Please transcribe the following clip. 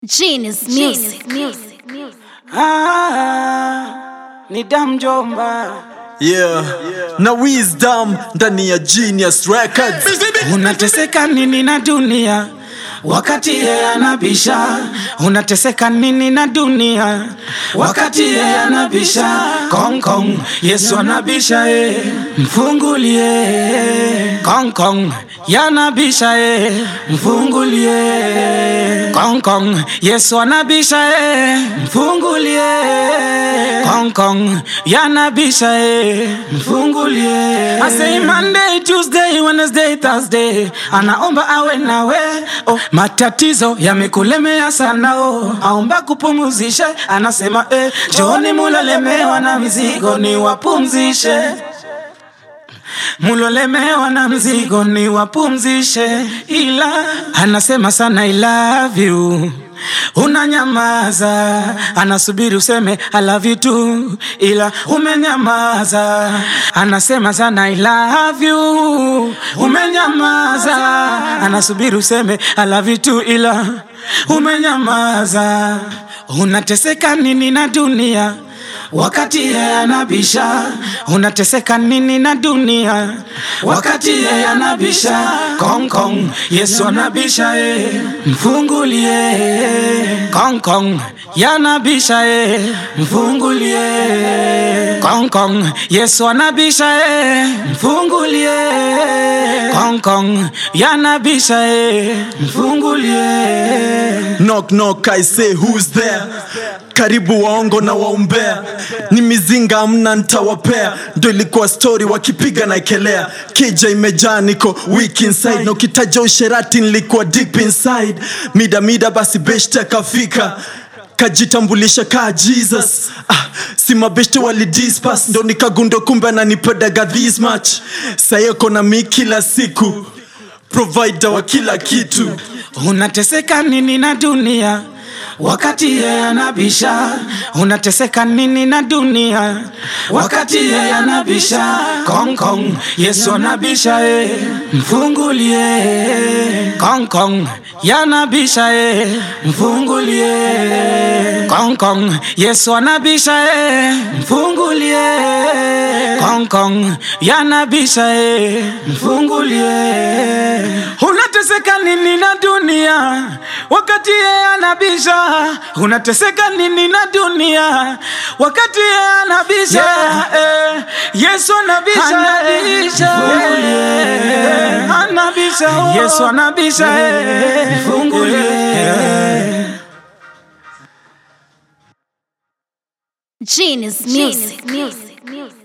Genius Music. Ah, ni damjomba yeah. na wisdom ndani ya genius records unateseka nini na dunia wakati yeye anabisha unateseka nini na dunia wakati yeye anabisha kong kong yesu anabisha e mfungulie kong kong yanabisha e mfungulie kong kong yesu anabisha e mfungulie kong kong yanabisha e mfungulie I say Monday, Tuesday, Wednesday, Thursday anaomba awe nawe oh, matatizo yamekulemea sana oh, aomba kupumuzishe anasema eh, joni mulalemewa na mizigo ni wapumzishe mulolemewa na mzigo ni wapumzishe, ila anasema sana I love you unanyamaza, anasubiri useme I love you too, ila umenyamaza. Anasema sana I love you, umenyamaza, anasubiri useme I love you too, ila umenyamaza. Unateseka nini na dunia? wakati yeye anabisha unateseka nini na dunia wakati yeye anabisha kong kong yesu anabisha e mfungulie kong kong yanabisha e mfungulie kong kong yesu anabisha e mfungulie kong kong yanabisha e mfungulie knock knock i say who's there karibu waongo na waumbea ni mizinga mna ntawapea ndo ilikuwa story wakipiga na ekelea kija imejaa niko weak inside na ukitaja usherati nilikuwa deep inside mida mida basi beshte akafika kajitambulisha kaa jesus ah, si mabeshte walidispas ndo nikagundo kumbe ananipedaga this much sayeko na mi kila siku provider wa kila kitu unateseka nini na dunia wakati yeye anabisha unateseka nini na dunia wakati yeye anabisha kong kong yesu anabisha e mfungulie kong kong yanabisha e mfungulie kong kong yesu anabisha e mfungulie kong kong yanabisha e mfungulie unateseka nini na dunia wakati yeye anabisha unateseka nini na dunia wakati yeye anabisha eh, yesu anabisha anabisha eh, anabisha oh. yesu anabisha eh, fungulie Genius Music.